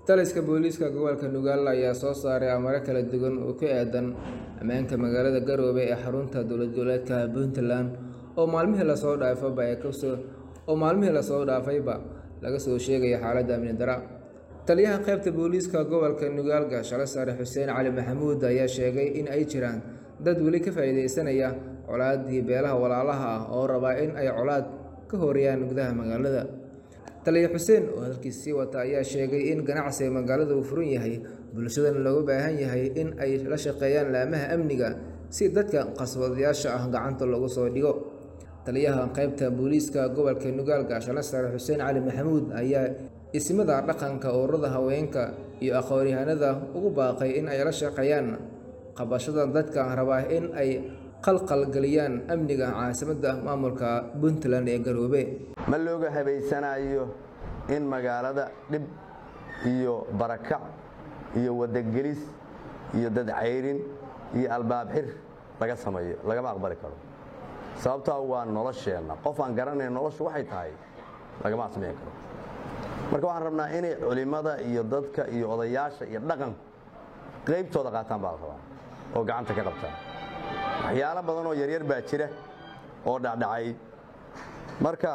taliska booliiska gobolka nugaal ayaa soo saaray amaro kala duwan oo ku aadan ammaanka magaalada garoobe ee xarunta dowlad goboleedka puntland oo maalmihii lasoo dhaafayba ee kasoo oo maalmihii lasoo dhaafayba laga soo sheegaya xaaladda amni dara taliyaha qaybta booliiska gobolka nugaal gaashale sare xuseen cali maxamuud ayaa sheegay in ay jiraan dad weli ka faa'iidaysanaya colaadii beelaha walaalaha ah oo rabaa in ay colaad ka horeeyaan gudaha magaalada taliya xuseen oo hadalkiis sii wata ayaa sheegay in ganacsiga magaalada uu furan yahay bulshadana looga baahan yahay in ay la shaqeeyaan laamaha amniga si dadka qaswadayaasha ah gacanta loogu soo dhigo taliyaha qaybta booliiska gobolka nugaal gaashale sare xuseen cali maxamuud ayaa ismada dhaqanka ururada haweenka iyo aqoon-yahanada ugu baaqay in ay la shaqeeyaan qabashada dadka rabaa in ay qalqalgeliyaan amniga caasimadda maamulka puntland ee garoobe ma looga habaysanayo in magaalada dhib iyo barakac iyo wadagelis iyo dadcayrin iyo albaab xir laga sameeyo lagama aqbali karo sababtaa waa nolosheenna qof aan garanayn noloshu waxay tahay lagama samayn karo marka waxaan rabnaa inay culimmada iyo dadka iyo odayaasha iyo dhaqanku qaybtooda qaataan baa la rabaa oo gacanta ka qabtaan waxyaalo badan oo yaryar baa jira oo dhacdhacay marka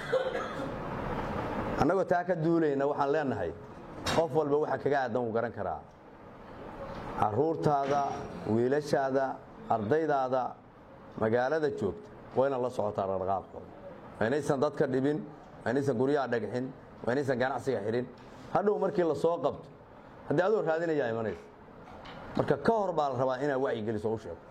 annagoo taa ka duulayna waxaan leenahay qof walba waxa kaga aadan wuu garan karaa carruurtaada wiilashaada ardaydaada magaalada joogta waa inaad la socotaa dhaqdhaqaaqooda waa inaysan dadka dhibin waa inaysan guryaha dhagxin waa inaysan ganacsiga xidhin hadhow markii la soo qabto haddii adoo raadinayaa imanaysa marka ka hor baa la rabaa inaad wacyigeliso u sheegto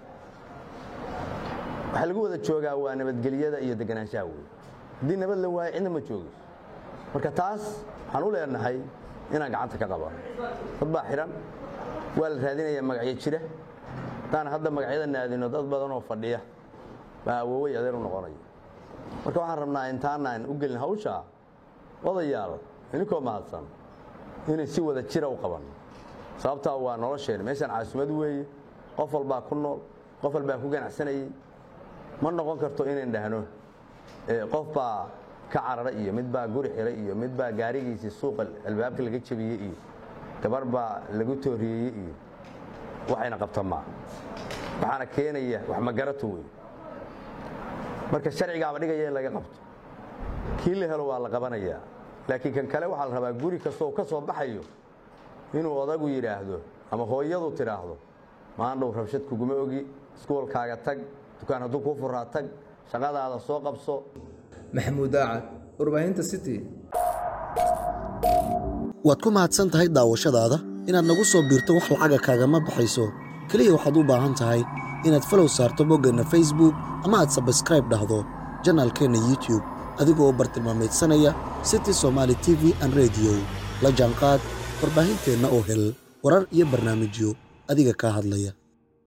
waxaa lagu wada joogaa waa nabadgelyada iyo deganaanshaha wey haddii nabad la waayo cidna ma joogayso marka taas waxaan u leenahay inaan gacanta ka qabano dad baa xidhan waa la raadinayaa magacyo jira haddaan hadda magacyada naadino dad badan oo fadhiya baa awoowey adeer u noqonaya marka waxaan rabnaa intaanaan u gelin hawshaa odayaal ininkoo mahadsan inay si wada jira u qabanno sababtaa waa nolosheenna meeshaan caasumad weeye qof walbaa ku nool qof walbaa ku ganacsanayey ma noqon karto inayn dhahno qof baa ka carara iyo mid baa guri xiray iyo mid baa gaarigiisii suuqa albaabka laga jebiyey iyo gabar baa lagu tooriyeeyey iyo waxayna qabta maa waxaana keenaya wax magarato wey marka sharcigaaba dhigaya in laga qabto kii la helo waa la qabanayaa laakiin kan kale waxaa la rabaa guri kastoo ka soo baxayo inuu odagu yidhaahdo ama hooyadu tidhaahdo maandhow rabshad kuguma ogi iskuolkaaga tag dukaan hadduu kuu furaa tag shaqadaada soo qabso maxamuud aacad warbaahinta city waad ku mahadsan tahay daawashadaada inaad nagu soo biirto wax lacaga kaagama baxayso keliya waxaad u baahan tahay inaad falow saarto boggeenna facebook ama aad sabskraib dhahdo janaalkeenna youtube adigoo bartilmaamaydsanaya city somaali t v an rediyo la jaanqaad warbaahinteenna oo hel warar iyo barnaamijyo adiga kaa hadlaya